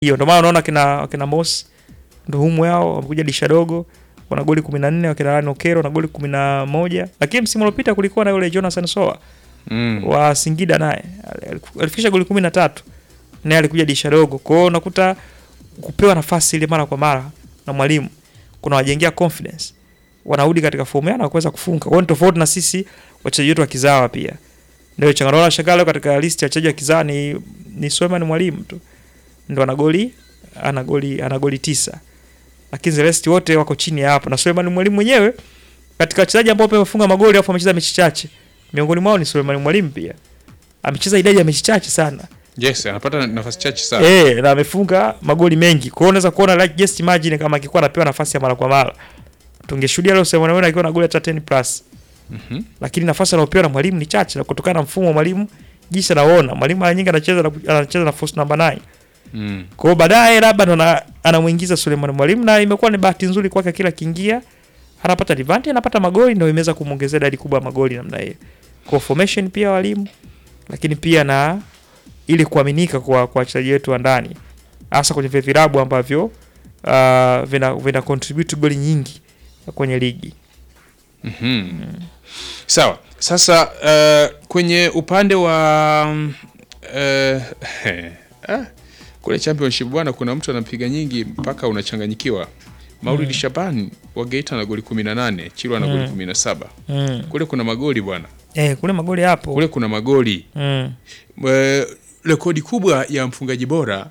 hiyo ndio maana unaona kina kina Moss ndio humu yao wamekuja disha dogo wana goli 14 wakina Ryan Okero na goli 11 lakini msimu uliopita kulikuwa na yule Jonathan Soa Mm. wa Singida naye aliku- alifikisha goli 13 naye alikuja disha dogo kwa hiyo unakuta kupewa nafasi ile mara kwa mara na mwalimu kuna wajengea confidence wanarudi katika fomu yao na kuweza kufunga kwa hiyo ni tofauti na sisi wachezaji wetu wa kizawa pia ndio changamoto na shangalo katika list ya wachezaji wa kizawa ni ni Suleiman mwalimu tu ndo ana goli ana goli ana goli tisa lakini the rest wote wako chini ya hapo na Suleiman mwalimu mwenyewe katika wachezaji ambao pia wamefunga magoli afu amecheza mechi chache miongoni mwao ni Suleiman mwalimu pia amecheza idadi ya mechi chache sana Yes, anapata nafasi chache sana. eh na amefunga magoli mengi kwa hiyo unaweza kuona like just imagine kama akikuwa anapewa nafasi ya mara kwa mara tungeshuhudia leo Suleiman mwalimu akiwa na goli hata 10 plus Mhm. lakini nafasi anayopewa na mwalimu ni chache na kutokana na mfumo wa mwalimu jinsi anaona mwalimu mara nyingi anacheza na, anacheza na force number 9 Mm. kwa hiyo baadaye labda ndo ana- anamuingiza Suleiman Mwalimu na imekuwa ni bahati nzuri kwake, kila kiingia anapata advantage, anapata magoli, ndio imeweza kumwongezea idadi kubwa ya magoli namna hiyo. Kwa formation pia walimu, lakini pia na ili kuaminika kwa kwa wachezaji wetu wa ndani, hasa kwenye vile vilabu ambavyo uh, vina vina contribute goli nyingi kwenye ligi. Mhm. Sawa. Sasa uh, kwenye upande wa mm, uh, ah, kule championship bwana, kuna mtu anapiga nyingi mpaka unachanganyikiwa. Maulidi Shaban wa Geita na goli 18, Chilwa na goli 17. Mm. Kule kuna magoli bwana, Eh, kule magoli hapo. kule kuna magoli. Mm. Eh, rekodi kubwa ya mfungaji bora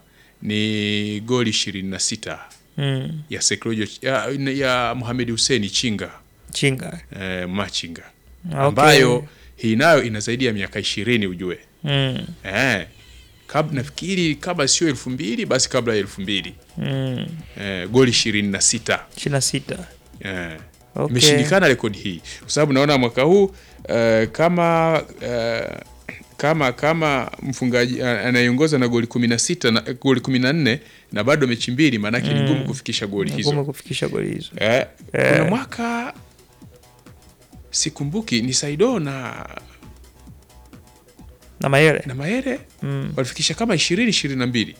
ni goli 26 Mm. ya Sekrojo ya, ya Mohamed Hussein Chinga Chinga. eh, Machinga Okay. ambayo hii nayo ina zaidi ya miaka ishirini ujue Mm. eh, kab, nafikiri kabla sio elfu mbili basi kabla ya elfu mbili Mm. eh, goli ishirini na sita 26. eh, Okay. imeshindikana rekodi hii kwa sababu naona mwaka huu eh, kama eh, kama kama mfungaji eh, anayeongoza na goli 16 na goli 14 na bado mechi mbili maanake ni ngumu kufikisha goli hizo Ngumu kufikisha goli hizo. eh, Eh. kuna mwaka sikumbuki ni Saido na Na Mayele. na Maere Mm. walifikisha kama 20 22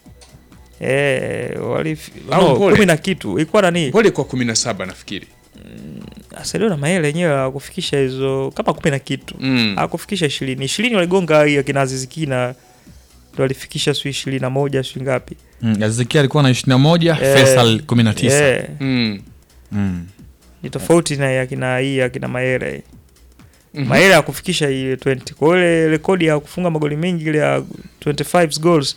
Eh, walif... Au no, Mpole. kumi na kitu ilikuwa nani? pole kwa 17 nafikiri Asalio na Mayele yenyewe hawakufikisha hizo kama kumi na kitu. mm. Hawakufikisha 20. 20 waligonga hiyo kina Aziziki na ndo walifikisha sio 21 sio ngapi? Mm, Aziziki alikuwa na 21, Eh, Faisal 19. Eh, Mm. Mm. ni tofauti na ya kina hii ya kina Mayele. Mhm. Mayele hakufikisha ile 20. Kwa hiyo ile rekodi ya kufunga magoli mengi ile ya 25 goals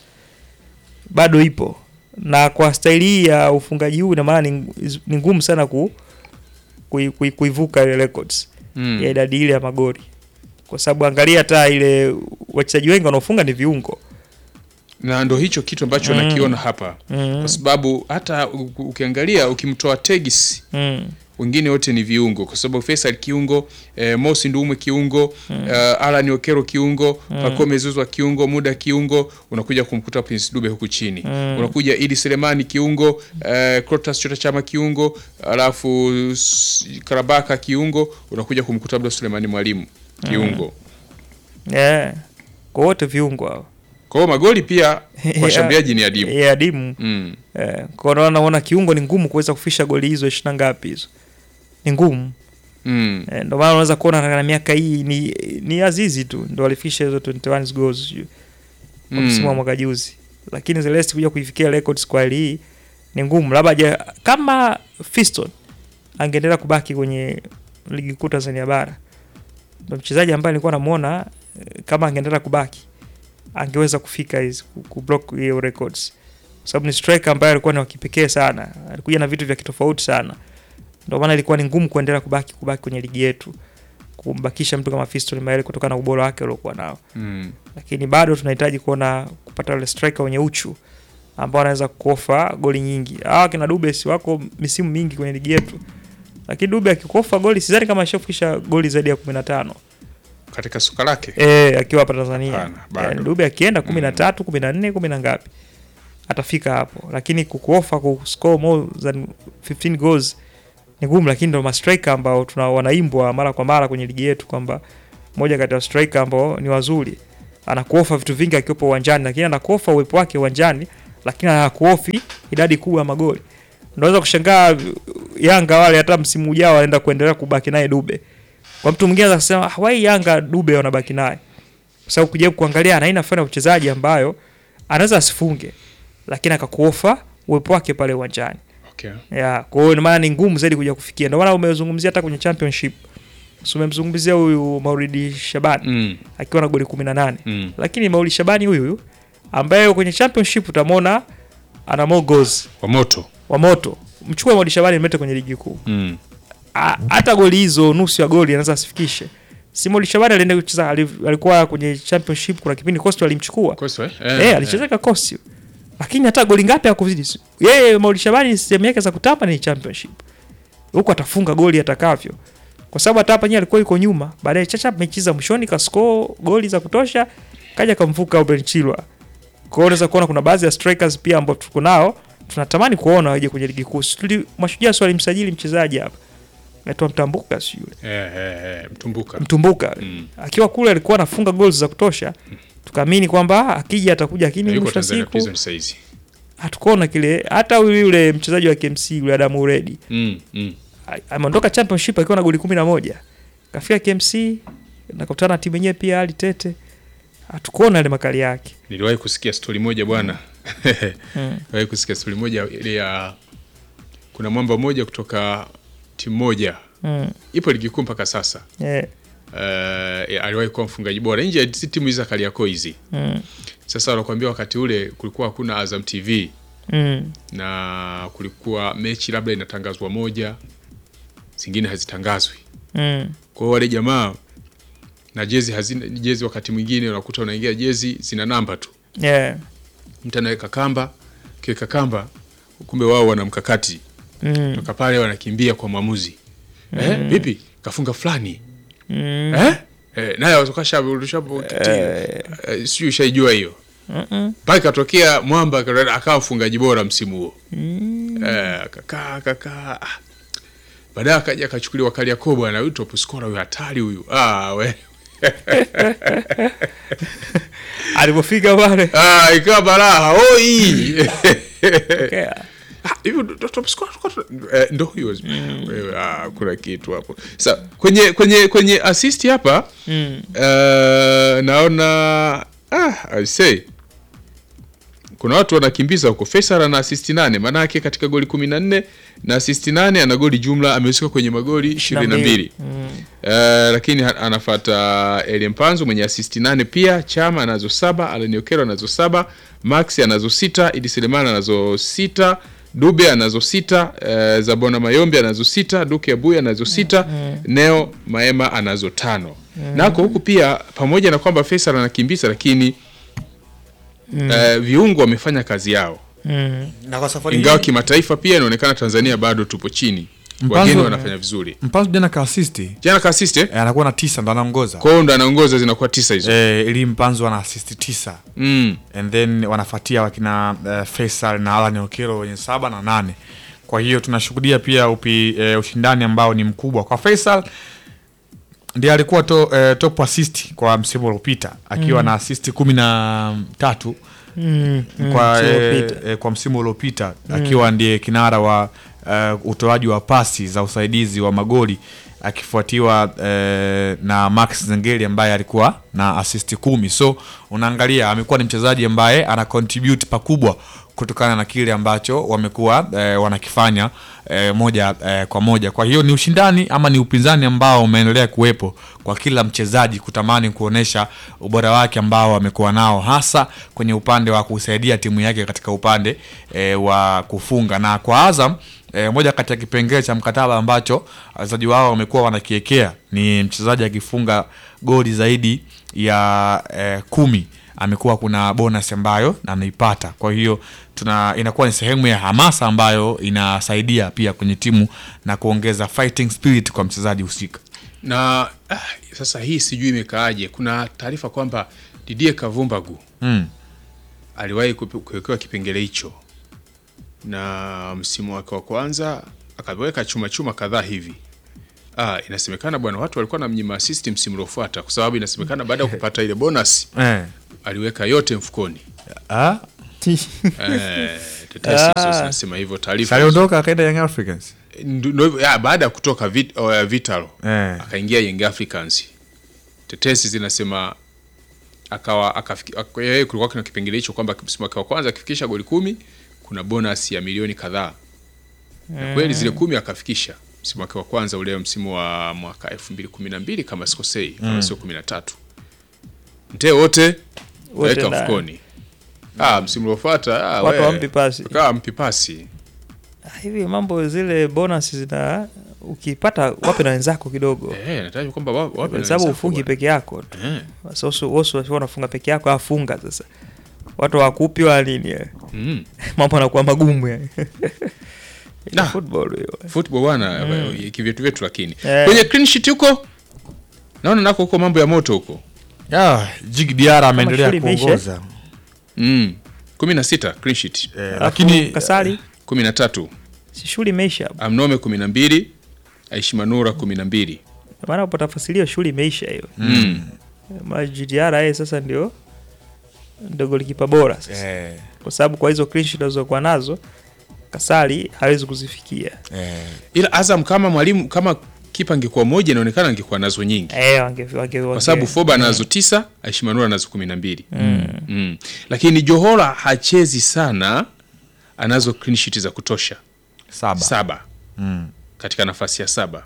bado ipo. Na kwa staili hii ya ufungaji huu ina maana ni, ni ngumu sana ku kui- kui- kuivuka ile records Mm. ya idadi ile ya magoli. Kwa sababu angalia hata ile wachezaji wengi wanaofunga ni viungo. na ndo hicho kitu ambacho Mm. nakiona hapa Mm. kwa sababu hata u- ukiangalia ukimtoa Tegis Mm. wengine wote ni viungo kwa sababu Faisal kiungo eh, Mosi Ndume kiungo eh, Alan Okero kiungo Pacome Zouzoua kiungo Muda kiungo unakuja kumkuta Prince Dube huku chini unakuja Idi Selemani kiungo eh, Clatous Chota Chama kiungo alafu s- Karabaka kiungo unakuja kumkuta Abdul Sulemani Mwalimu kiungo Yeah. Kwa wote viungo hao. kwa hiyo magoli pia kwa Yeah. washambuliaji ni adimu Yeah, adimu. mm. Eh, kwa hiyo naona kiungo ni ngumu kuweza kufisha goli hizo 20 ngapi hizo. Ni ngumu. Mm. Eh, ndio maana unaweza kuona na miaka hii ni ni Azizi tu ndio alifisha hizo 21 goals sijui, kwa Mm. msimu wa mwaka juzi. Lakini Celeste kuja kuifikia records kwa hali hii ni ngumu. Labda je, kama Fiston angeendelea kubaki kwenye ligi kuu Tanzania bara. Ndio mchezaji ambaye nilikuwa namuona eh, kama angeendelea kubaki angeweza kufika hizi ku- kublock hiyo records. Kwa sababu ni striker ambaye alikuwa ni wa kipekee sana. Alikuja na vitu vya kitofauti sana. Ndio maana ilikuwa ni ngumu kuendelea kubaki kubaki kwenye ligi yetu kumbakisha mtu kama Fiston Mayele kutokana na ubora wake aliokuwa nao, Mm. lakini bado tunahitaji kuona kupata wale striker wenye uchu ambao wanaweza kuofa goli nyingi. Hawa kina Dube si wako misimu mingi kwenye ligi yetu, lakini Dube akikofa goli sidhani kama ashafikisha goli zaidi ya 15 katika soka lake eh, akiwa hapa Tanzania. Hapana, bado. Yani Dube akienda 13, 14, 10 na ngapi atafika hapo, lakini kukuofa kuscore more than 15 goals ni ngumu, lakini ndo mastriker ambao tuna wanaimbwa mara kwa mara kwenye ligi yetu kwamba moja kati ya striker ambao ni wazuri, anakuofa vitu vingi akiwepo uwanjani, lakini anakuofa uwepo wake uwanjani lakini hakuofi idadi kubwa ya magoli. Unaweza kushangaa Yanga wale hata msimu ujao wanaenda kuendelea kubaki naye Dube. Kwa mtu mwingine anaweza kusema "Ah, why Yanga Dube wanabaki naye? Kwa sababu kujaribu kuangalia ana aina fulani ya uchezaji ambayo anaweza asifunge lakini akakuofa uwepo wake pale uwanjani. Okay. Ya, kwa hiyo ina maana ni ngumu zaidi kuja kufikia. Ndio maana umezungumzia hata kwenye championship. So umemzungumzia huyu Mauridi Shabani Mm. akiwa na goli 18. Mm. Lakini Mauridi Shabani huyu huyu ambaye kwenye championship utamwona ana more goals Kwa moto. wa moto. Mchukue Mauridi Shabani mlete kwenye ligi kuu. Mm. A- Hata goli hizo nusu ya goli anaweza asifikishe. Si Mauridi Shabani alienda kucheza ali- alikuwa kwenye championship kuna kipindi Coastal alimchukua. Kosa, eh? Eh, alichezeka Coastal. Lakini hata goli ngapi hakuzidi. Yeye Maulid Shabani sehemu yake za kutamba ni championship. Huko atafunga goli atakavyo. Kwa sababu hata hapa yeye alikuwa yuko nyuma. Baadaye Chacha mechi za mwishoni ka score goli za kutosha kaja kamvuka Oben Chilwa. Kwa hiyo unaweza kuona kuna baadhi ya strikers pia ambao tuko nao tunatamani kuona waje kwenye ligi kuu. Tuli mashujaa swali msajili mchezaji hapa. Anaitwa Mtambuka si yule. Eh, eh, eh, mtumbuka. Mtumbuka. Mm. Akiwa kule alikuwa anafunga goals za kutosha. Tukaamini kwamba akija atakuja lakini Yuko mwisho wa Tanzania siku Prison saizi. hatukuona kile hata huyu yule mchezaji wa KMC yule Adamu Uredi Mm. Mm. a- ameondoka championship akiwa na goli kumi na moja kafika KMC nakutana na timu yenyewe pia hali tete hatukuona ile makali yake Niliwahi kusikia stori moja bwana. Mm. Niliwahi kusikia stori moja ile ya kuna mwamba mmoja kutoka timu moja mm. ipo ligi kuu mpaka sasa. yeah. Uh, aliwahi kuwa mfungaji bora nje ya si timu hizi za Kariakoo hizi. mm. Sasa wanakuambia wakati ule kulikuwa hakuna Azam TV mm. na kulikuwa mechi labda inatangazwa moja, zingine hazitangazwi. mm. Kwa hiyo wale jamaa na jezi hazina jezi, wakati mwingine unakuta unaingia jezi zina namba tu, yeah. mtu anaweka kamba, kiweka kamba, kumbe wao wana mkakati mm. toka pale wanakimbia kwa mwamuzi eh, vipi kafunga fulani mm. eh? Eh, naye watokasha eh, sijui ushaijua hiyo Mm-mm. pale katokea mwamba aka- akawa mfungaji bora msimu huo eh, akakaa akakaa ah. baadaye akaja akachukuliwa Kariakoo bwana, huyu top scorer huyu hatari huyu ah, we alipofika pale ah, ikawa balaa oi okay. Ah, hivi ndo- ndo top scorer tulikuwa tuna- eh, ndo huyo Wewe, ah, kuna kitu hapo sa kwenye kwenye kwenye assist hapa mm. eh, naona ah, I say kuna watu wanakimbiza huko. Faisal ana assist nane, maana yake katika goli 14 na assist nane ana goli jumla amehusika kwenye magoli 22. mm. Eh, lakini ha- anafata Elie Mpanzu mwenye assist nane pia, Chama anazo saba, Alan Okero anazo saba, Max anazo sita, Idi Selemani anazo sita, Dube anazo sita, eh, Zabona Mayombe anazo sita, Duke Abuya anazo sita, Neo Maema anazo tano. Nako huku pia pamoja na kwamba Faisal anakimbiza lakini eh, viungo wamefanya kazi yao. Mm. na kwa safari Ingawa hii kimataifa pia inaonekana Tanzania bado tupo chini. Mpanzu- Wageni wanafanya vizuri. Mpanzu jana kaasisti Jana ka assist eh? Eh, anakuwa na tisa ndo anaongoza Kwa hiyo ndo anaongoza zinakuwa tisa hizo. eh, ili Mpanzu ana assist tisa Mm. and then wanafuatia wakina uh, Faisal na Alan Okero wenye saba na nane. Kwa hiyo tunashuhudia pia upi, uh, ushindani ambao ni mkubwa kwa Faisal ndiye alikuwa to, uh, top assist kwa msimu uliopita akiwa na assist kumi na tatu Mm. Mm. kwa, Msimu eh, uliopita. eh, kwa msimu uliopita akiwa ndiye kinara wa uh, utoaji wa pasi za usaidizi wa magoli akifuatiwa eh, na Max Zengeli ambaye alikuwa na assist kumi. So unaangalia amekuwa ni mchezaji ambaye ana contribute pakubwa kutokana na kile ambacho wamekuwa eh, wanakifanya eh, moja eh, kwa moja. Kwa hiyo ni ushindani ama ni upinzani ambao umeendelea kuwepo kwa kila mchezaji kutamani kuonesha ubora wake ambao amekuwa nao hasa kwenye upande wa kusaidia timu yake katika upande eh, wa kufunga na kwa Azam E, moja kati ya kipengele cha mkataba ambacho wachezaji wao wamekuwa wanakiekea ni mchezaji akifunga goli zaidi ya e, kumi amekuwa kuna bonus ambayo anaipata. Kwa hiyo tuna inakuwa ni sehemu ya hamasa ambayo inasaidia pia kwenye timu na kuongeza fighting spirit kwa mchezaji husika. Na ah, sasa hii sijui imekaaje. Kuna taarifa kwamba Didier Kavumbagu Mm. aliwahi kupe- kuwekewa kipengele hicho na msimu wake wa kwanza akaweka chuma chuma kadhaa hivi. Ah, inasemekana bwana, watu walikuwa na mnyima assist msimu uliofuata, kwa sababu inasemekana baada ya kupata ile bonus Eh. aliweka yote mfukoni. Ah, Eh, tetesi hizo Ah. zinasema hivyo taarifa aliondoka akaenda Young Africans Ndio- ndio hivyo, ya, baada ya kutoka vit, uh, Vitalo eh. akaingia Young Africans. Tetesi zinasema akawa akafiki- ak- yeye kulikuwa kuna kipengele hicho kwamba msimu wake wa kwanza akifikisha goli kumi kuna bonus ya milioni kadhaa. Na kweli zile kumi akafikisha msimu wake wa kwanza ule msimu wa mwaka 2012 kama sikosei, kama sio 13. Mtee wote Wote weka ndani. mfukoni. Ah, msimu uliofuata ah, Watu we, hawampi pasi. Wakawa mpi pasi. Ah, hivi mambo zile bonus zina ukipata wape na wenzako kidogo Eh, nataja kwamba wa- wapi kwa na sababu wenzako ufungi bwana. peke yako tu Eh. Sasa wosu wasio unafunga peke yako afunga sasa watu wakupi wa nini eh. Mm. mambo yanakuwa magumu yani Nah. football hiyo football bwana mm. kivyetu vyetu lakini Eh. kwenye clean sheet huko naona nako huko mambo ya moto huko yeah, Jig Diarra ameendelea shughuli imeisha. kuongoza mm. kumi na sita clean sheet eh, Alafu lakini kasari kumi na tatu si shughuli imeisha amnome kumi na mbili aishimanura kumi na mbili maana upata fasilio shughuli imeisha hiyo mm. majidiara yeye sasa ndio ndio golikipa bora sasa eh, kwa sababu kwa hizo clean sheet alizokuwa nazo kasari hawezi kuzifikia eh, ila azam kama mwalimu kama kipa angekuwa moja inaonekana angekuwa nazo nyingi eh wange wange kwa sababu wange- foba anazo tisa aishimanura anazo kumi na mbili mm. lakini johora hachezi sana anazo clean sheet za kutosha saba saba Mm. katika nafasi ya saba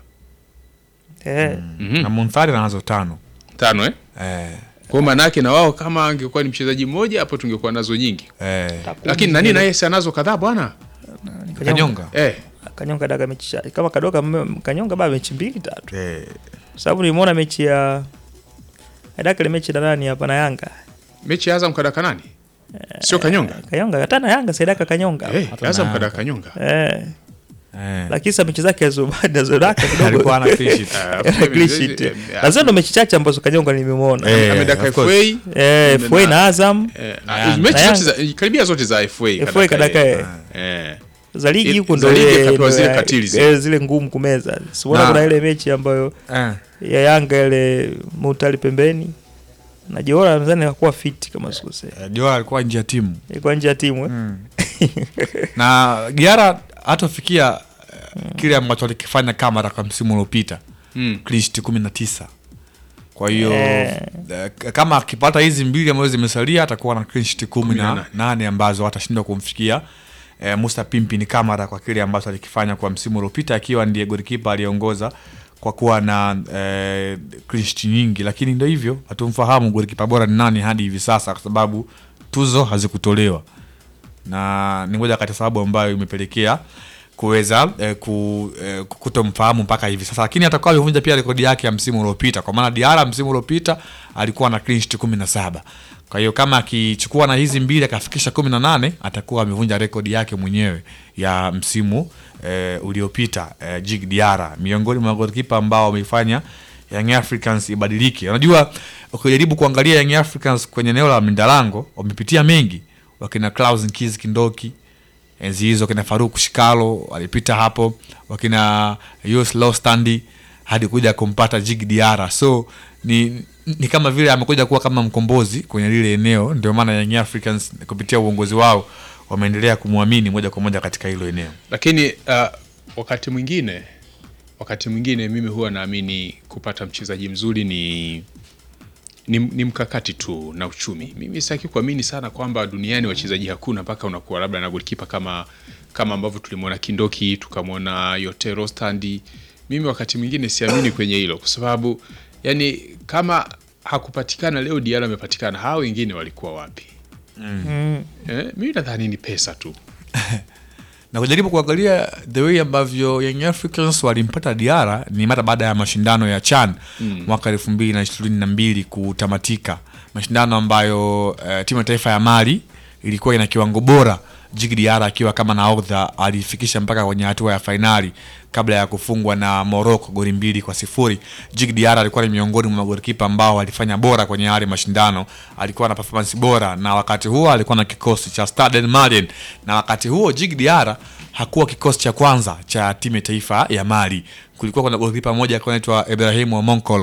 eh Mhm. na Munthari anazo tano tano eh? eh, kwa maanake na wao kama angekuwa ni mchezaji mmoja hapo tungekuwa nazo nyingi eh, lakini nani naye si anazo kadhaa bwana Kanyonga eh, kanyonga daga mechi cha- kama kadoka mme- kanyonga baba mechi mbili tatu eh, kwa sababu nimeona mechi ya daka ile mechi na nani hapa na Yanga mechi ya Azam kadaka nani sio Kanyonga Kanyonga hata na Yanga saidaka Kanyonga eh, Hata Azam na- kadaka Kanyonga eh eh. lakini sasa mechi zake azobada zodaka kidogo alikuwa ana clean sheet. Ah, Ana clean sheet. eh, Na zile ndo mechi chache ambazo Kanyonga nimemwona Eh, amedaka of course. FA eh na- FA na Azam eh, Na ah, Yanga. mechi Na zote za karibia zote za FA FA kadaka yeye. eh eh za ligi Ile- huko za ndo ligi ile- akapewa ndo zile ya- katili zile. eh, zile ngumu kumeza siona Na- kuna ile mechi ambayo Eh, ya Yanga ile Mutali pembeni na Jora nadhani hakuwa fit kama sikosea eh, Diarra alikuwa nje ya timu ilikuwa nje ya timu eh? mm. na Diarra hatofikia eh, kile ambacho alikifanya Kamara kwa msimu uliopita mm. clean sheet kumi na tisa kwa hiyo Eh. eh, kama akipata hizi mbili ambazo zimesalia atakuwa na clean sheet kumi Kumi na na nane. nane ambazo atashindwa kumfikia eh, Musa Pimpin Kamara kwa kile ambacho alikifanya kwa msimu uliopita akiwa ndiye golikipa aliyeongoza kwa kuwa na eh, clean sheet nyingi, lakini ndio hivyo, hatumfahamu golikipa bora ni nani hadi hivi sasa, kwa sababu tuzo hazikutolewa na ni moja kati ya sababu ambayo imepelekea kuweza eh, ku, eh, kutomfahamu mpaka hivi sasa, lakini atakuwa amevunja pia rekodi yake ya msimu uliopita, kwa maana Diarra msimu uliopita alikuwa na clean sheet kumi na saba. Kwa hiyo kama akichukua na hizi mbili akafikisha kumi na nane atakuwa amevunja rekodi yake mwenyewe ya msimu eh, uliopita eh, Jig Diarra, miongoni mwa golikipa ambao wameifanya Young Africans ibadilike. Unajua, ukijaribu kuangalia Young Africans kwenye eneo la Mindalango wamepitia mengi, wakina Klaus Nkizi Kindoki enzi hizo, wakina Faruk Shikalo walipita hapo, wakina Yus Lostandi hadi kuja kumpata Jig Diarra. So ni, ni kama vile amekuja kuwa kama mkombozi kwenye lile eneo, ndio maana Young Africans kupitia uongozi wao wameendelea kumwamini moja kwa moja katika hilo eneo. lakini uh, wakati mwingine wakati mwingine mimi huwa naamini kupata mchezaji mzuri ni ni, ni mkakati tu na uchumi. Mimi sitaki kuamini sana kwamba duniani wachezaji hakuna mpaka unakuwa labda na golikipa kama kama ambavyo tulimwona Kindoki tukamwona Yotero Standi. Mimi wakati mwingine siamini kwenye hilo, kwa sababu yani kama hakupatikana leo, Diarra amepatikana, hao wengine walikuwa wapi? mm. Eh, mimi nadhani ni pesa tu. na kujaribu kuangalia the way ambavyo Young Africans walimpata Diarra ni mara baada ya mashindano ya CHAN Mm. mwaka elfu mbili na ishirini na mbili kutamatika, mashindano ambayo uh, timu ya taifa ya Mali ilikuwa ina kiwango bora. Djigui Diarra akiwa kama nahodha alifikisha mpaka kwenye hatua ya fainali kabla ya kufungwa na Morocco goli mbili kwa sifuri. Djigui Diarra alikuwa ni miongoni mwa magolikipa ambao walifanya bora kwenye yale mashindano, alikuwa na performance bora, na wakati huo alikuwa na kikosi cha Stade Malien, na wakati huo Djigui Diarra hakuwa kikosi cha kwanza cha timu ya taifa ya Mali. Kulikuwa kuna golikipa mmoja alikuwa anaitwa Ibrahimu Monkolo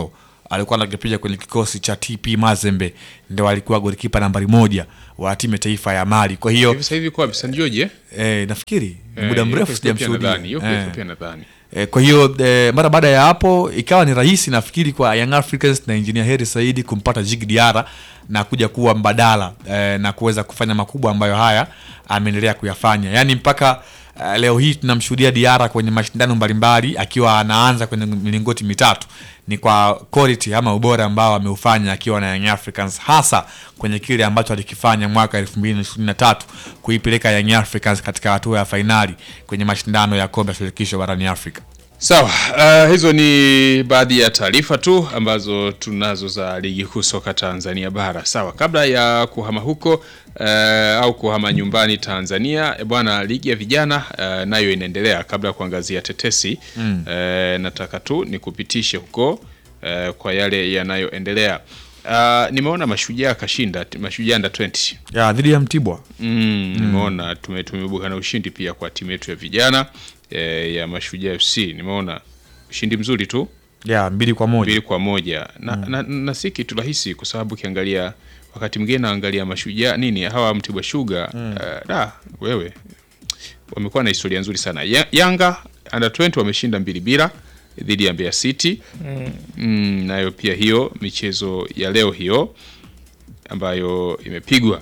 alikuwa anakipiga kwenye kikosi cha TP Mazembe, ndio alikuwa golikipa nambari moja wa timu ya taifa ya Mali. Kwa hiyo hivi sasa hivi kwa San George eh? eh, nafikiri Eh, muda yuko mrefu Ethiopia sijamshuhudia nadhani, yuko Eh. Ethiopia nadhani. E, kwa hiyo e, mara baada ya hapo ikawa ni rahisi nafikiri kwa Young Africans na Engineer Hersi Saidi kumpata Jig Diarra na kuja kuwa mbadala e, na kuweza kufanya makubwa ambayo haya ameendelea kuyafanya, yaani mpaka e, leo hii tunamshuhudia Diarra kwenye mashindano mbalimbali akiwa anaanza kwenye milingoti mitatu ni kwa quality ama ubora ambao ameufanya akiwa na Young Africans, hasa kwenye kile ambacho alikifanya mwaka 2023 kuipeleka Young Africans katika hatua ya fainali kwenye mashindano ya kombe la shirikisho barani Afrika. Sawa, uh, hizo ni baadhi ya taarifa tu ambazo tunazo za ligi kuu soka Tanzania bara. Sawa, kabla ya kuhama huko uh, au kuhama nyumbani Tanzania, eh, bwana, ligi ya vijana uh, nayo inaendelea. Kabla ya kuangazia tetesi mm. uh, nataka tu nikupitishe huko uh, kwa yale yanayoendelea. Uh, nimeona Mashujaa kashinda Mashujaa under 20 ya dhidi ya Mtibwa Mm, nimeona tume tumeibuka na ushindi pia kwa timu yetu ya vijana eh, ya Mashujaa FC. Nimeona ushindi mzuri tu ya mbili kwa moja mbili kwa moja na, na, na si kitu rahisi kwa sababu ukiangalia wakati mwingine naangalia Mashujaa nini hawa Mtibwa Sugar eh, da wewe wamekuwa na historia nzuri sana. Ya, Yanga under 20 wameshinda mbili bila dhidi ya Mbeya City mm, nayo pia hiyo michezo ya leo hiyo ambayo imepigwa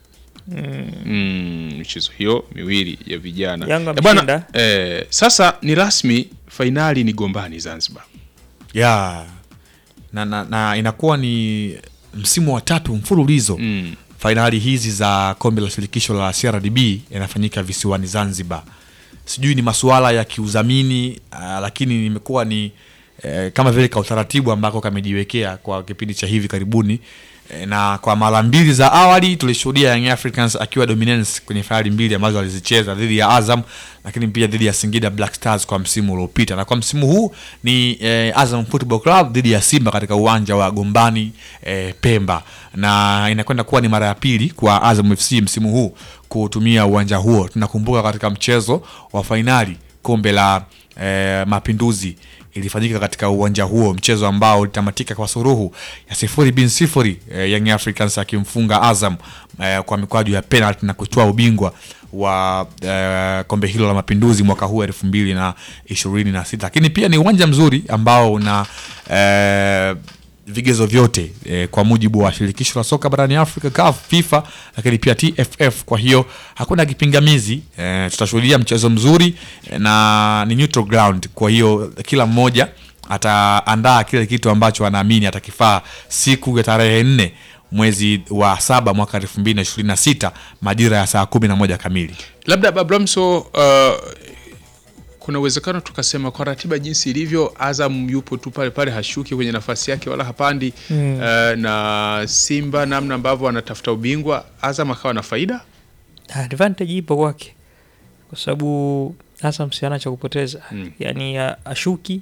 mm, michezo hiyo miwili ya vijana Yanga Eh, bwana, ameshinda. eh, sasa ni rasmi fainali ni Gombani Zanzibar. ya na, na, na inakuwa ni msimu wa tatu mfululizo Mm. fainali hizi za kombe la shirikisho la CRDB yanafanyika visiwani Zanzibar. Sijui ni masuala ya kiudhamini uh, lakini imekuwa ni eh, kama vile ka utaratibu ambako kamejiwekea kwa kipindi cha hivi karibuni eh, na kwa mara mbili za awali tulishuhudia Young Africans akiwa dominance kwenye fainali mbili ambazo alizicheza dhidi ya Azam, lakini pia dhidi ya Singida Black Stars kwa msimu uliopita, na kwa msimu huu ni eh, Azam Football Club dhidi ya Simba katika uwanja wa Gombani eh, Pemba, na inakwenda kuwa ni mara ya pili kwa Azam FC msimu huu kutumia uwanja huo. Tunakumbuka katika mchezo wa fainali kombe la eh, Mapinduzi ilifanyika katika uwanja huo, mchezo ambao ulitamatika kwa suruhu ya sifuri bin sifuri, eh, Young Africans akimfunga Azam eh, kwa mikwaju ya penalty na kutoa ubingwa wa eh, kombe hilo la Mapinduzi mwaka huu elfu mbili na ishirini na sita. Lakini pia ni uwanja mzuri ambao una eh, vigezo vyote eh, kwa mujibu wa shirikisho la soka barani Afrika CAF, FIFA, lakini pia TFF. Kwa hiyo hakuna kipingamizi eh, tutashuhudia mchezo mzuri eh, na ni neutral ground. Kwa hiyo kila mmoja ataandaa kile kitu ambacho anaamini atakifaa siku ya tarehe nne mwezi wa saba mwaka elfu mbili na ishirini na sita majira ya saa kumi na moja kamili. Labda Bablamso, uh, kuna uwezekano tukasema kwa ratiba jinsi ilivyo, Azam yupo tu pale pale, hashuki kwenye nafasi yake wala hapandi mm. uh, na Simba namna ambavyo anatafuta ubingwa, Azam akawa na faida advantage ipo kwake kwa sababu hasa msiana cha kupoteza Mm. yani a- ashuki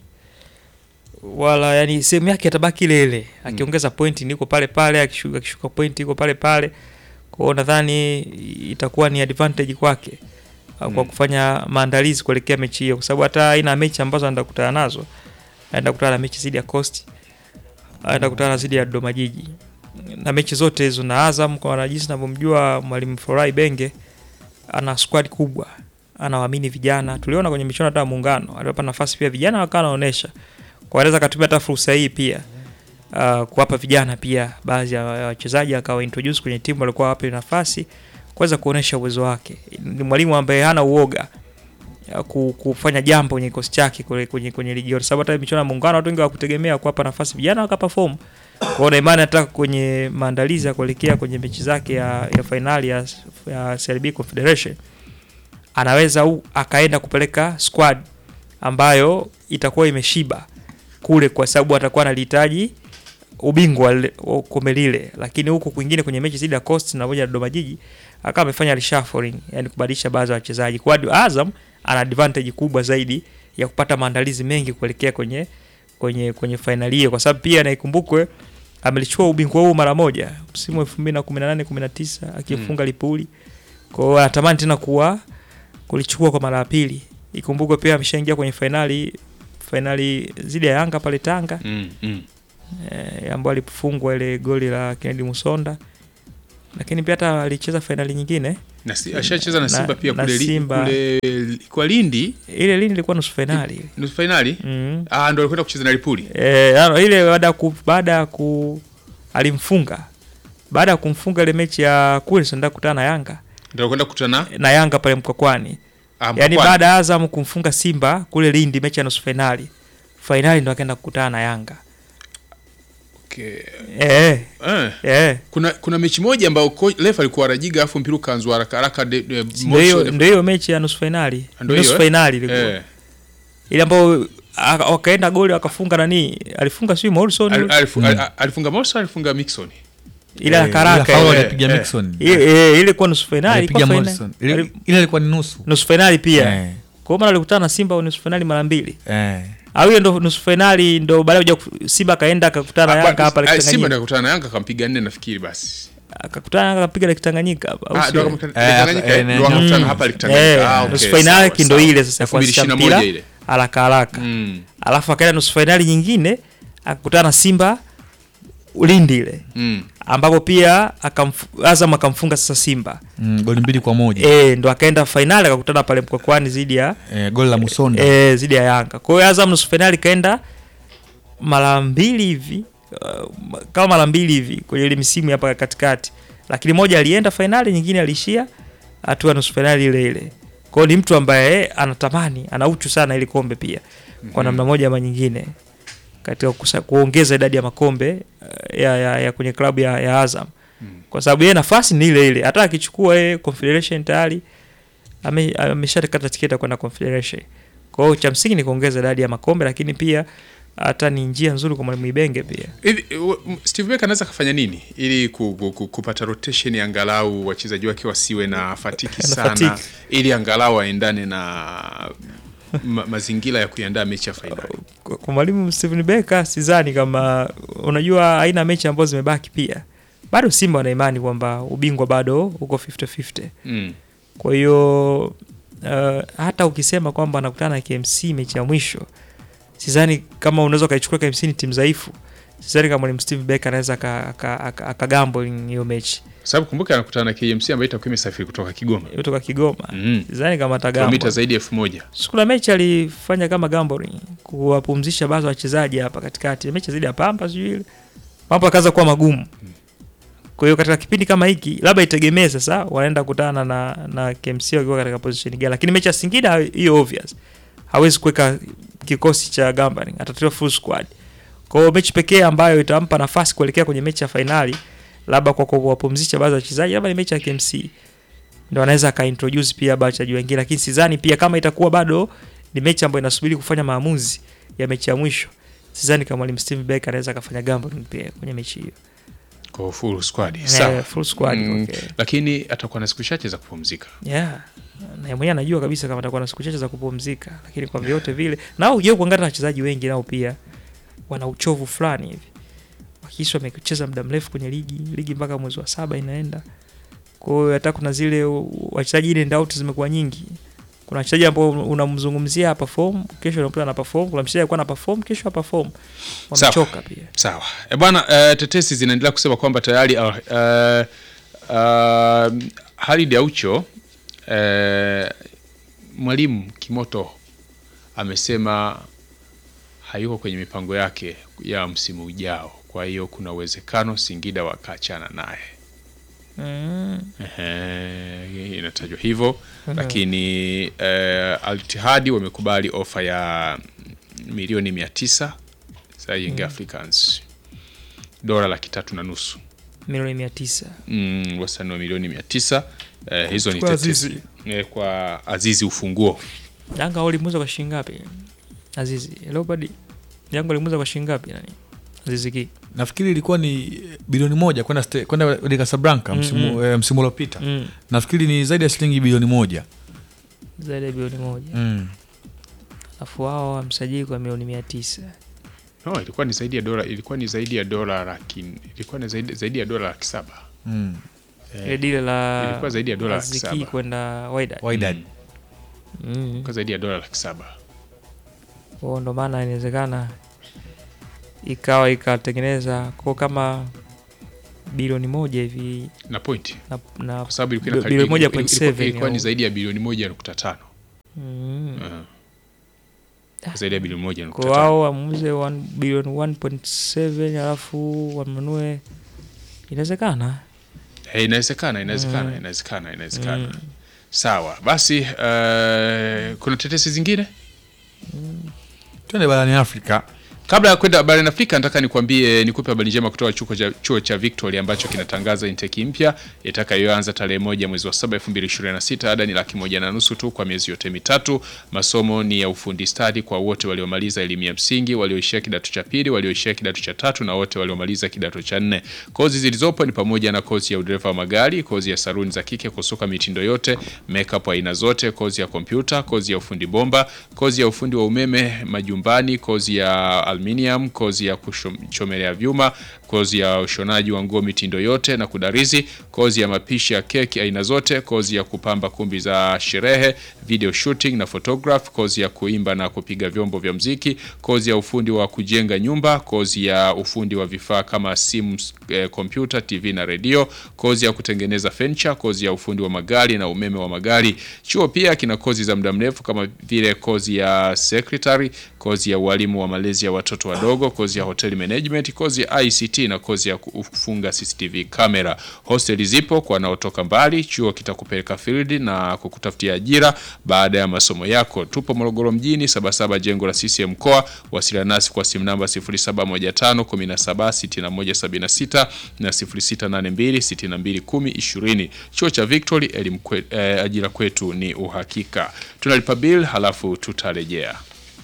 wala yani sehemu yake atabaki ile ile akiongeza pointi niko pale pale akishuka, akishuka pointi iko pale pale kwao nadhani itakuwa ni advantage kwake uh, kwa Mm. kufanya maandalizi kuelekea mechi hiyo kwa sababu hata aina mechi ambazo anaenda kukutana nazo anaenda kukutana na mechi zidi ya Coast anaenda kukutana zidi ya Dodoma Jiji na mechi zote hizo na Azam kwa na jinsi navyomjua mwalimu Forai Benge ana squad kubwa anawaamini vijana tuliona kwenye michuano hata ya muungano aliwapa nafasi pia vijana wakawa wanaonesha kwa anaweza akatumia hata fursa hii pia uh, kuwapa vijana pia baadhi ya ya wachezaji akawa introduce kwenye timu walikuwa wape nafasi kuweza kuonesha uwezo wake ni mwalimu ambaye hana uoga ya ku- kufanya jambo kwenye kikosi chake kwenye, kwenye, kwenye ligi yote sababu hata michuano ya muungano watu wengi hawakutegemea kuwapa nafasi vijana wakaperform kwao na imani hata kwenye maandalizi ya kuelekea kwenye mechi zake ya, ya fainali ya, ya CRB Confederation anaweza u, akaenda kupeleka squad ambayo itakuwa imeshiba kule kwa sababu atakuwa analihitaji ubingwa lile- wa kombe lile, lakini huku kwingine kwenye mechi zidi ya Coast na moja na Dodoma Jiji akawa amefanya reshuffling, yani kubadilisha baadhi ya wachezaji. Kwa hiyo Azam ana advantage kubwa zaidi ya kupata maandalizi mengi kuelekea kwenye kwenye kwenye fainali hiyo, kwa sababu pia naikumbukwe amelichukua ubingwa huu mara moja msimu wa 2018 19 akifunga Lipuli. Kwa hiyo anatamani tena kuwa kulichukua kwa mara ya pili. Ikumbukwe pia ameshaingia kwenye fainali fainali zidi ya Yanga pale Tanga mm, mm. eh, ambao alifungwa ile goli la Kennedy Musonda, lakini pia hata alicheza fainali nyingine na si, ashacheza na Na- Simba pia na kule, li, Simba. kule kwa Lindi ile lini ilikuwa nusu fainali nusu fainali mm. ah, ndo alikwenda kucheza na Lipuli E, ano, ile baada ya ku, baada ya ku alimfunga baada ya kumfunga ile mechi ya Queens ndio kukutana na Yanga ndo alikwenda kukutana na Yanga pale Mkwakwani, ah, yaani Mkwakwani. baada ya Azam kumfunga Simba kule Lindi mechi ya nusu fainali, fainali ndo akaenda kukutana na Yanga okay. eh eh. eh kuna kuna mechi moja ambayo ko- refa alikuwa anajiga afu mpira ukaanzwa haraka haraka de- de- ndio motion- hiyo ndio hiyo mechi ya nusu fainali Ndio nusu hiyo, eh? fainali ilikuwa eh. ile ambayo aka- wakaenda goli wakafunga nani alifunga sio Morrison Al- yule? alifu- Mm. al- alifunga Morrison alifunga Mixon ile ya Eh, karaka ile foul ile alipiga eh, Mixon. ile ile ilikuwa nusu fainali Alipiga ilikuwa Morrison. fainali Ile ile ilikuwa ni nusu. nusu fainali pia Eh, kwa maana alikutana na Simba nusu fainali mara mbili eh. au hiyo ndo nusu fainali ndo baadaye kuja Simba akaenda akakutana na Ah, Yanga hapa ah, Lake Simba Tanganyika ndo akakutana na Yanga akampiga nne nafikiri basi akakutana na Yanga akapiga Lake Tanganyika hapa, au Ah, sio? ndo akamkutana- Eh, Tanganyika, eh, eh, ndo eh, wakakutana mm. hapa Lake Eh, Tanganyika. Ah, okay, nusu sawa, fainali yake ndo sawa. ile sasa ya kuanzisha 2021 mpira ile. haraka haraka Mm, alafu akaenda nusu fainali nyingine akakutana na Simba Ulindi ile mm. ambapo pia akamfu, Azam akamfunga sasa Simba Mm, goli mbili kwa moja e, ndo akaenda fainali akakutana pale Mkwakwani zidi ya eh, goli la Musonda e, zidi ya Yanga. Kwa hiyo Azam nusu fainali kaenda mara mbili hivi uh, kama mara mbili hivi kwenye ile misimu hapa katikati, lakini moja alienda fainali, nyingine aliishia hatua ya nusu fainali ile ile. Kwa hiyo ni mtu ambaye anatamani ana uchu sana ili kombe pia kwa namna moja ama nyingine katika kusa, kuongeza idadi ya makombe uh, ya, ya, ya kwenye klabu ya, ya Azam kwa sababu yeye nafasi ni ile ile, hata akichukua yeye Confederation tayari ame- ameshakata tiketi ya kwenda Confederation. Kwa hiyo cha msingi ni kuongeza idadi ya makombe, lakini pia hata ni njia nzuri kwa mwalimu Ibenge pia. Hivi, w- m- Steve Becker anaweza kafanya nini ili ku, ku, ku, kupata rotation angalau wachezaji wake wasiwe na fatiki Na sana fatigue. ili angalau aendane na ma, mazingira ya kuiandaa mechi ya fainali. Kwa kwa mwalimu Steven Becker sidhani kama, unajua aina mechi ambazo zimebaki pia bado Simba wana imani kwamba ubingwa bado uko 50-50. Mm. Kwa hiyo uh, hata ukisema kwamba anakutana na KMC mechi ya mwisho, sidhani kama unaweza ukaichukua KMC ni timu dhaifu. Sidhani kama mwalimu Steve Becker anaweza aka- aka- aka- akagamble hiyo mechi Kwa sababu kumbuka anakutana na KMC ambayo itakuwa imesafiri kutoka Kigoma kutoka Kigoma. mm. Sidhani kama kilomita atagamble. zaidi ya elfu moja Siku la mechi alifanya kama gambling, kuwapumzisha baadhi ya wachezaji hapa katikati. Mechi zaidi ya Pamba sijui ile. Mambo akaanza kuwa magumu. Kwa hiyo katika kipindi kama hiki labda itegemee sasa wanaenda kutana na na KMC wakiwa katika position gani. Lakini mechi ya Singida hiyo obvious. Hawezi kuweka kikosi cha gambling, atatoa full squad. Kwa hiyo mechi pekee ambayo itampa nafasi kuelekea kwenye mechi ya fainali labda kwa kuwapumzisha baadhi ya wachezaji labda ni mechi ya KMC ndo anaweza akaintroduce pia baadhi ya wachezaji wengine, lakini sidhani pia kama itakuwa bado ni mechi ambayo inasubiri kufanya maamuzi ya mechi ya mwisho, sidhani kama mwalimu Steve Becker anaweza akafanya gambling pia kwenye mechi hiyo. kwa full squad. Eh, Sawa. full squad Mm, okay. Lakini atakuwa na siku chache za kupumzika. Yeah. Na yeye mwenyewe anajua kabisa kama atakuwa na siku chache za kupumzika, lakini kwa vyote vile nao ujue kuangalia na wachezaji wengi nao pia wana uchovu fulani hivi. Wakisha wamecheza muda mrefu kwenye ligi, ligi mpaka mwezi wa saba inaenda. Kwa hiyo hata kuna zile u- wachezaji in and out zimekuwa nyingi. Kuna wachezaji ambao unamzungumzia hapa perform, kesho unakuta ana perform, kuna mchezaji alikuwa ana perform, kesho hapa perform. Sawa. Wamechoka pia. Sawa e bwana, uh, tetesi zinaendelea kusema kwamba tayari uh, uh, uh, Halid Aucho uh, mwalimu Kimoto amesema hayuko kwenye mipango yake ya msimu ujao, kwa hiyo kuna uwezekano Singida wakaachana naye. Mm. Ehe, inatajwa hivyo lakini eh, Al-Ittihad wamekubali ofa ya milioni mia tisa za Young Africans dola laki tatu na nusu Milioni 900. mm, wastani wa milioni mia tisa eh, hizo ni Kwa tetesi Azizi. eh, kwa Azizi ufunguo Yanga walimuuza kwa shilingi ngapi? Azizi. Leopard. Yanga walimuuza kwa shilingi ngapi nani? Azizi ki. nafikiri ilikuwa ni bilioni moja kwenda ste- kwenda Wydad Casablanca msimu Mm, eh, msimu uliopita Mm. nafikiri ni zaidi ya shilingi bilioni moja Zaidi ya bilioni moja. mm. Alafu wao wamsajili kwa milioni mia tisa. no, ilikuwa ni zaidi ya dola ilikuwa ni zaidi ya dola laki ilikuwa ni zaidi, zaidi ya dola laki saba Mm. Ile dile la ilikuwa zaidi ya dola laki Aziz Ki saba. kwenda Wydad. Wydad. Mm. ilikuwa zaidi ya dola laki saba Kwa ndo maana inawezekana ikawa ikatengeneza ko kama bilioni moja hivi na point na, na kwa sababu ilikuwa bi- inakaribia- bilioni moja ilikuwa- point ilikuwa- seven ilikuwa ni au- zaidi ya bilioni moja nukta tano Mm. Uh, zaidi ya bilioni moja nukta kwa tano wao wamuuze one- bilioni 1.7 alafu wanunue inawezekana Eh, inawezekana inawezekana Mm. inawezekana inawezekana Mm. sawa basi uh, kuna tetesi zingine twende barani afrika kabla ya kwenda barani afrika nataka nikwambie nikupe habari njema kutoka chuo cha, chuo cha victoria ambacho kinatangaza inteki mpya itakayoanza tarehe moja mwezi wa saba 2026 ada ni laki moja na nusu tu kwa miezi yote mitatu masomo ni ya ufundi stadi kwa wote waliomaliza elimu ya msingi walioishia kidato cha pili walioishia kidato cha tatu na wote waliomaliza kidato cha nne kozi zilizopo ni pamoja na kozi ya udereva wa magari kozi ya saruni za kike kusuka mitindo yote makeup aina zote kozi ya kompyuta kozi ya ufundi bomba kozi ya ufundi wa umeme majumbani kozi ya aluminium kozi ya kuchomelea vyuma kozi ya ushonaji wa nguo mitindo yote na kudarizi kozi ya mapishi ya keki aina zote kozi ya kupamba kumbi za sherehe video shooting na photograph kozi ya kuimba na kupiga vyombo vya mziki kozi ya ufundi wa kujenga nyumba kozi ya ufundi wa vifaa kama simu eh, kompyuta tv na redio kozi ya kutengeneza furniture kozi ya ufundi wa magari na umeme wa magari chuo pia kina kozi za muda mrefu kama vile kozi ya secretary kozi ya ualimu wa malezi ya watoto wadogo kozi ya hotel management kozi ya ICT na kozi ya kufunga CCTV kamera hosteli zipo kwa wanaotoka mbali chuo kitakupeleka field na kukutafutia ajira baada ya masomo yako tupo Morogoro mjini sabasaba jengo la CCM mkoa wasiliana nasi kwa simu namba 0715 176176 na 0682 621020 chuo cha Victory elimu kwe, eh, ajira kwetu ni uhakika tunalipa bill halafu tutarejea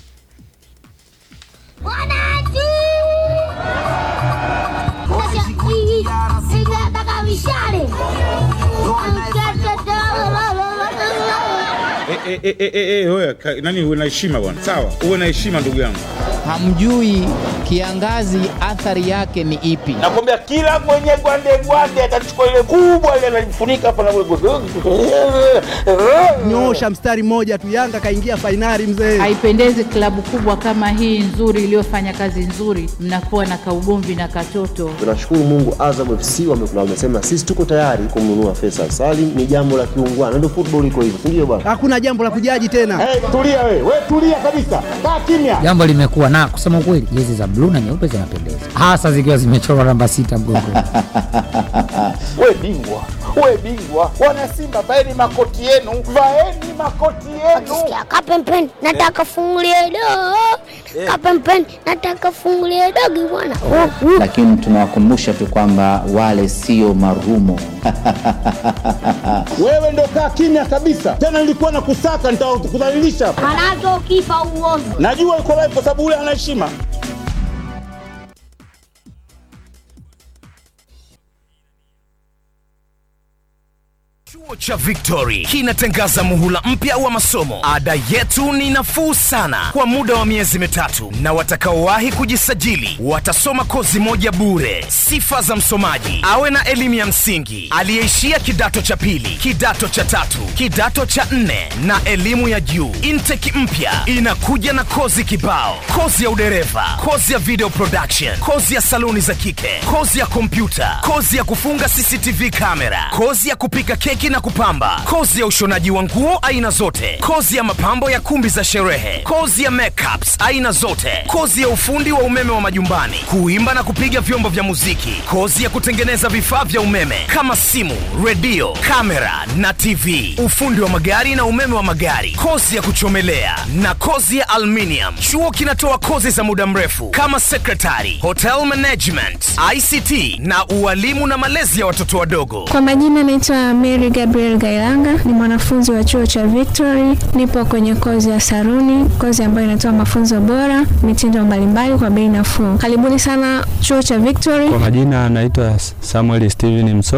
Wananchi! Nataka mishale. Eh, eh, eh, eh, eh, wewe, ka- nani uwe na heshima bwana sawa uwe na heshima ndugu yangu hamjui kiangazi athari yake ni ipi. nakwambia kila mwenye gwande gwande atachukua ile kubwa ile analifunika hapa na Nyosha mstari mmoja tu, Yanga kaingia fainali mzee. Haipendezi klabu kubwa kama hii nzuri iliyofanya kazi nzuri, mnakuwa na kaugomvi na katoto. Tunashukuru Mungu, Azam FC wame- wamesema sisi tuko tayari kumnunua Faisal Salim. Ni jambo la kiungwana, ndio football iko hivyo, si ndio bwana? Hakuna jambo la kujaji tena. Hey, tulia we, we tulia kabisa, kaa kimya. Jambo limekuwa na kusema ukweli, jezi za bluu na nyeupe zinapendeza, hasa zikiwa zimechorwa namba sita mgongoni. We bingwa, we bingwa, wana Simba vaeni makoti yenu, vaeni makoti yenu. Sikia kapempen nataka fungulie do. Kapempen nataka fungulie dogi bwana. Oh, oh. Lakini tunawakumbusha tu kwamba wale sio marumo. Wewe ndo kaa kimya kabisa, tena nilikuwa na kusaka, nitakudhalilisha hapa. Manake ukifa uovu. Najua uko live kwa sababu ule ana heshima. Chuo cha Victory kinatangaza muhula mpya wa masomo. Ada yetu ni nafuu sana kwa muda wa miezi mitatu, na watakaowahi kujisajili watasoma kozi moja bure. Sifa za msomaji: awe na elimu ya msingi, aliyeishia kidato cha pili, kidato cha tatu, kidato cha nne na elimu ya juu. Intake mpya inakuja na kozi kibao: kozi ya udereva, kozi ya video production, kozi ya saluni za kike, kozi ya kompyuta, kozi ya kufunga CCTV kamera, kozi ya kupika keki na kupamba, kozi ya ushonaji wa nguo aina zote, kozi ya mapambo ya kumbi za sherehe, kozi ya makeups aina zote, kozi ya ufundi wa umeme wa majumbani, kuimba na kupiga vyombo vya muziki, kozi ya kutengeneza vifaa vya umeme kama simu, redio, kamera na TV, ufundi wa magari na umeme wa magari, kozi ya kuchomelea na kozi ya aluminium. Chuo kinatoa kozi za muda mrefu kama secretary, hotel management, ICT na ualimu na malezi ya watoto wadogo. Kwa majina naitwa Mary Gabriel Gailanga, ni mwanafunzi wa chuo cha Victory. Nipo kwenye kozi ya saruni, kozi ambayo inatoa mafunzo bora, mitindo mbalimbali kwa bei nafuu. Karibuni sana chuo cha Victory. Kwa majina anaitwa Samuel Steven Msongo,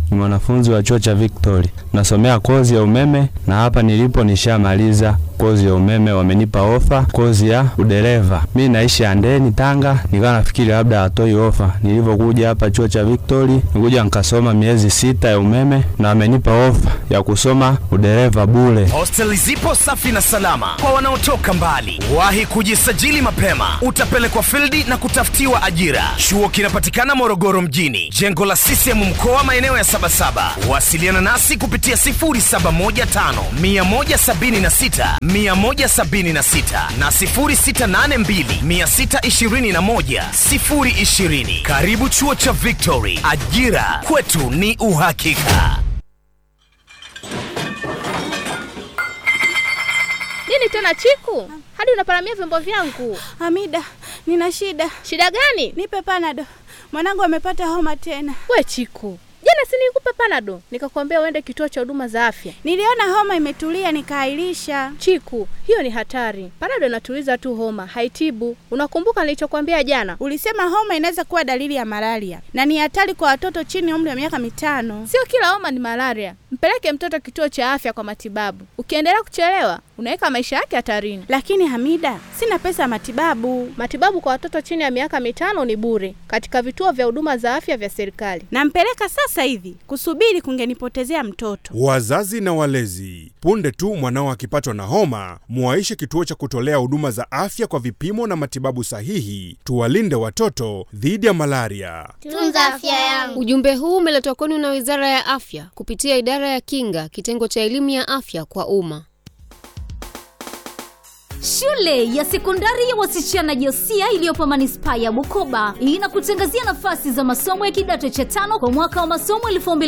ni mwanafunzi wa chuo cha Victory, nasomea kozi ya umeme na hapa nilipo nishamaliza kozi ya umeme, wamenipa ofa kozi ya udereva. Mi naishi Andeni, Tanga, nikawa nafikiri labda hatoi ofa. Nilivyokuja hapa chuo cha Victory, nikuja nikasoma miezi sita ya umeme na wamenipa ofa ya kusoma udereva bure. Hosteli zipo safi na salama kwa wanaotoka mbali. Wahi kujisajili mapema, utapelekwa fildi na kutafutiwa ajira. Chuo kinapatikana Morogoro mjini, jengo la CCM mkoa, maeneo ya Sabasaba. Wasiliana nasi kupitia 0715 176 176 na 0682 621 020. Karibu chuo cha Victory, ajira kwetu ni uhakika. Nini tena Chiku, hadi unaparamia vyombo vyangu? Hamida, nina shida. Shida gani? Nipe panado, mwanangu amepata homa tena. We Chiku, jana si nilikupa panado nikakwambia uende kituo cha huduma za afya? Niliona homa imetulia nikaahirisha. Chiku, hiyo ni hatari. Panado inatuliza tu homa, haitibu. Unakumbuka nilichokwambia jana? Ulisema homa inaweza kuwa dalili ya malaria na ni hatari kwa watoto chini ya umri wa miaka mitano. Sio kila homa ni malaria. Mpeleke mtoto kituo cha afya kwa matibabu. Ukiendelea kuchelewa, unaweka maisha yake hatarini. Lakini Hamida, sina pesa ya matibabu. Matibabu kwa watoto chini ya miaka mitano ni bure katika vituo vya huduma za afya vya serikali. Nampeleka sasa hivi, kusubiri kungenipotezea mtoto. Wazazi na walezi, punde tu mwanao akipatwa na homa, muwaishe kituo cha kutolea huduma za afya kwa vipimo na matibabu sahihi. Tuwalinde watoto dhidi ya malaria. Tunza afya yangu. Ujumbe huu umeletwa kwenu na Wizara ya Afya kupitia Idara ya Kinga, kitengo cha elimu ya afya kwa umma. Shule ya sekondari ya wasichana Josia iliyopo manispaa ya Bukoba inakutangazia nafasi za masomo ya kidato cha tano kwa mwaka wa masomo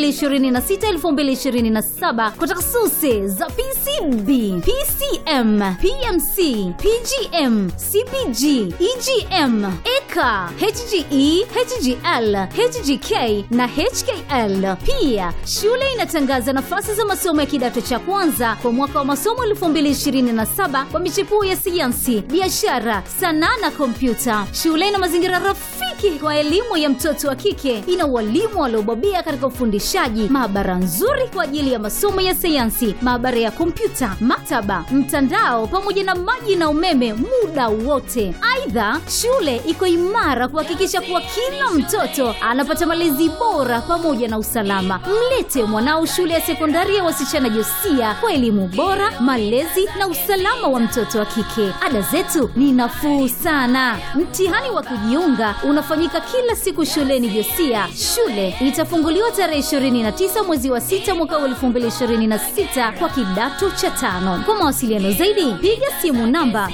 2026-2027 kwa takhasusi za PCB, PCM, PMC, PGM, CPG, EGM, EKA, HGE, HGL, HGK na HKL. Pia shule inatangaza nafasi za masomo ya kidato cha kwanza kwa mwaka wa masomo 2027 kwa michepuo ya sayansi, biashara, sanaa na kompyuta. Shule ina mazingira rafiki kwa elimu ya mtoto wa kike. Ina walimu waliobobea katika ufundishaji, maabara nzuri kwa ajili ya masomo ya sayansi, maabara ya kompyuta, maktaba, mtandao pamoja na maji na umeme muda wote. Aidha, shule iko imara kuhakikisha kuwa kila mtoto anapata malezi bora pamoja na usalama. Mlete mwanao shule ya sekondari ya wasichana Josia kwa elimu bora, malezi na usalama wa mtoto wa kike. Ada zetu ni nafuu sana. Mtihani wa kujiunga unafanyika kila siku shuleni Josia. Shule itafunguliwa tarehe 29 mwezi wa 6 mwaka wa 2026 kwa kidato cha tano. Kwa mawasiliano zaidi, piga simu namba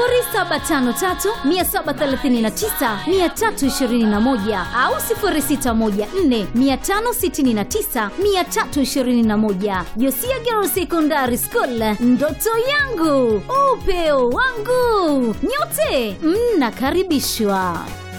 0753739321 au 0614569321. Josia Girls Secondary School, ndoto yangu upeo wangu. Nyote mnakaribishwa.